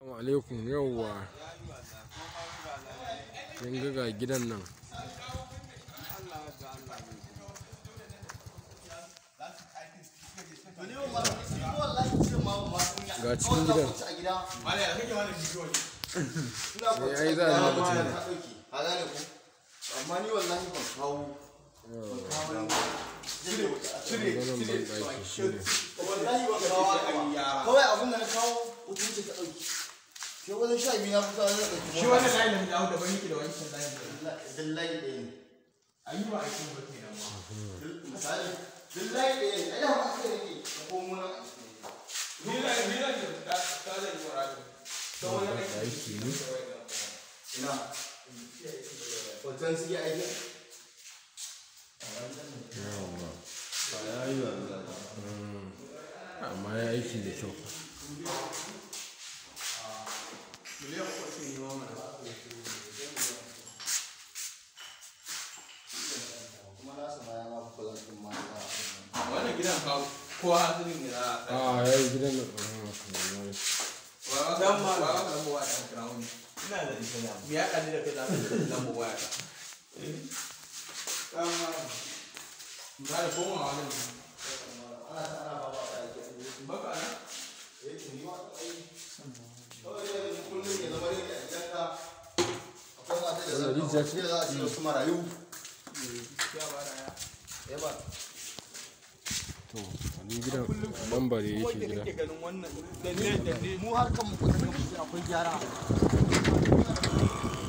Assalamu alaikum yauwa kin ga ga gidan nan ga cikin gidan sai ai za a yi mutum amma ni wallahi ban kawo ban kawo cire ganin ban ɗaki shi ne wallahi ban kawo haka ba kawai abin da na kawo wutar ce ta ɗauki ke wajen sha biyu na kusa wajen ɗauki shi wannan layin da dawo daban yake da wancan layin da dillahi ɗaya ne an yi ba a cikin bakin nan ma misali dillahi ɗaya ne ai da ba aka yake da komo na ni la ni la da ta zai yi wara ta wani aiki ne ina hoton su yi aiki amma ya aiki da kyau miliyan uku ne ma mana kuma na sama ya ma fi kula ɗin ma na wannan gidan ka kowa hasirin ne za a a ya yi gidan nan ah, kamar dan ma ba ka lambo waya ta kira wani ina da ita da me ya kalli da kai za ka lambo waya ta dan ma ba da koma wannan ana ta ana ba ba a aiki baka ana eh to ni ma ta aiki kawai dai kullum ya zama dai a gidanka akwai mata da zan rijiya kawo shi za a ce wasu marayu ya ba da ya ya ba to wani gidan bambare yake gida ganin wannan da ne da ne mu har kan mu kusa akwai gyara